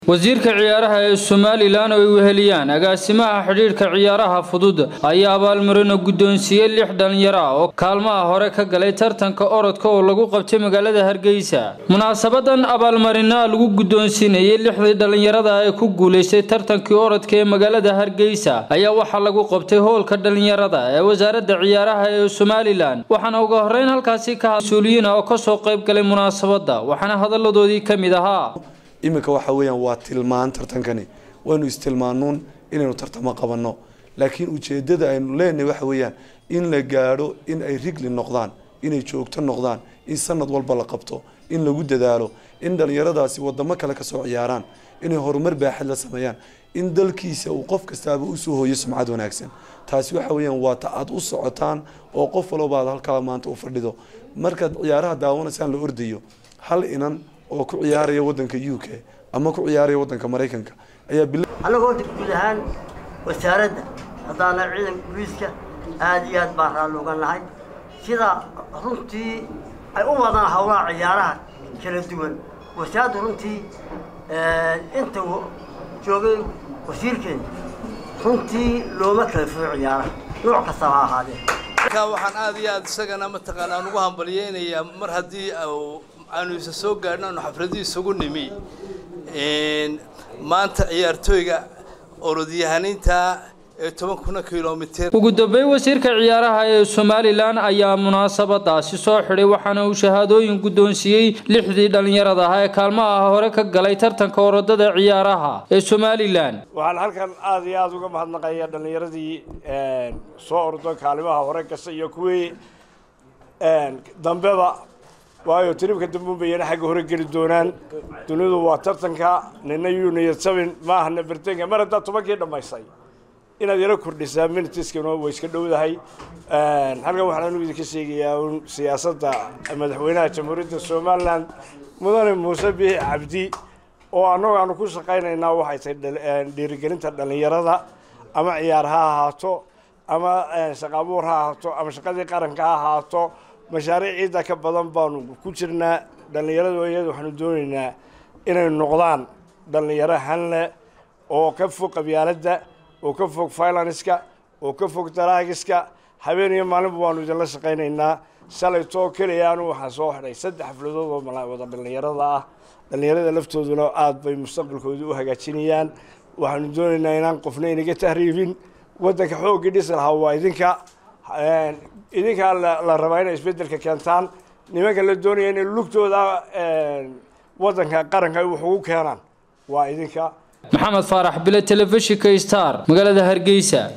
wasiirka ciyaaraha ee somalilan oo ay weheliyaan agaasimaha xidhiidhka ciyaaraha fudud ayaa abaalmarino guddoonsiiyey lix dhalinyaro ah oo kaalmaha hore ka galay tartanka orodka oo lagu qabtay magaalada hargeysa munaasabadan abaalmarinaha lagu guddoonsiinayay lixdii dhalinyarada ee ku guulaystay tartankii orodka ee magaalada hargeysa ayaa waxaa lagu qabtay hoolka dhalinyarada ee wasaaradda ciyaaraha ee somalilan waxaana ugu horeyn halkaasi ka mas-uuliyiin ah oo kasoo qayb galay munaasabada waxaana hadalladoodii ka mid ahaa iminka waxa weeyaan waa tilmaan tartankani waynu istilmaanuun inaynu tartamo qabanno laakiin ujeedada aynu leenahay waxa weeyaan in la gaadho in ay rigli noqdaan inay joogto noqdaan in sanad walba la qabto in lagu dadaalo in dhalinyaradaasi wadamo kale kasoo ciyaaraan inay horumar baaxad la sameeyaan in dalkiisa uu qof kastaaba usoo hooyo sumcad wanaagsan taasi waxa weeyaan waa ta aad u socotaan oo qof walbaad halkaa maanta u fadhido markaad ciyaaraha daawanaysaan la ordayo hal inan oo ku ciyaaraya wadanka u k ama ku ciyaaraya wadanka maraykanka ayaa annagoo guud ahaan wasaaradda haddaana ciidanka booliiska aada iyo aad baan raalli uga nahay sida runtii ay u wadaan howlaha ciyaaraha kala duwan wasaaraddu runtii inta joogay wasiirkeena runtii looma kala fuo ciyaaraha nooc kastaba ha ahaadee waxaan aada iyo aada isagana mataqaana aan ugu hambalyeynayaa mar haddii aanu isa soo gaadhno aanu xafladii isugu nimi maanta ciyaartooyga orodyahaniinta ee toban kuna kilomitr ugu dambeyn wasiirka ciyaaraha ee somalilan ayaa munaasabadaasi soo xidhay waxaana uu shahaadooyin guddoonsiiyey lixdii dhallinyarada ah ee kaalmaha hore ka galay tartanka orodada ciyaaraha ee somalilan waxaan halkan aada iyo aada uga mahadnaqaya dhallinyaradii soo ordo kaalimaha hore kasta iyo kuwii dambeba waayo tiribka dambuunbayana xagga hore geli doonaan dunidu waa tartanka nina uniyad sabin maahana bertenka mar haddaad tobankii dhammaysay inaad yaro kordhisaa minitiskana way iska dhowdahay halkan waxaan anigu idinka sheegayaa un siyaasadda madaxweynaha jamhuuriyadda somalilan mudane muuse biixi cabdi oo annagu aanu ku shaqaynaynaa waxay tahay dhiirigelinta dhallinyarada ama ciyaar ha ahaato ama shaqaabuur ha ahaato ama shaqadii qaranka ha ahaato mashaariic ciidda ka badan baanu ku jirnaa dhallinyaradu iyada waxaanu doonaynaa inay noqdaan dhallinyaro hanle oo ka fog qabyaaladda oo ka fog filanska oo ka fog daraagiska habeen iyo maalinba waanu idinla shaqaynaynaa shalay too keliyaanu waxaa soo xidhay saddex xafladood oo wada dhallinyarada ah dhallinyarada laftooduna aada bay mustaqbalkooda u hagaajinayaan waxaanu doonaynaa inaan qofna inaga tahriibin waddanka xooggii dhisi lahaa waa idinka idinkaa la rabaa inay isbedelka keentaan nimanka la doonaya inay lugtooda waddanka qaranka ay wax ugu keenaan waa idinka maxamed faarax bile telefishinka star magaalada hargeysa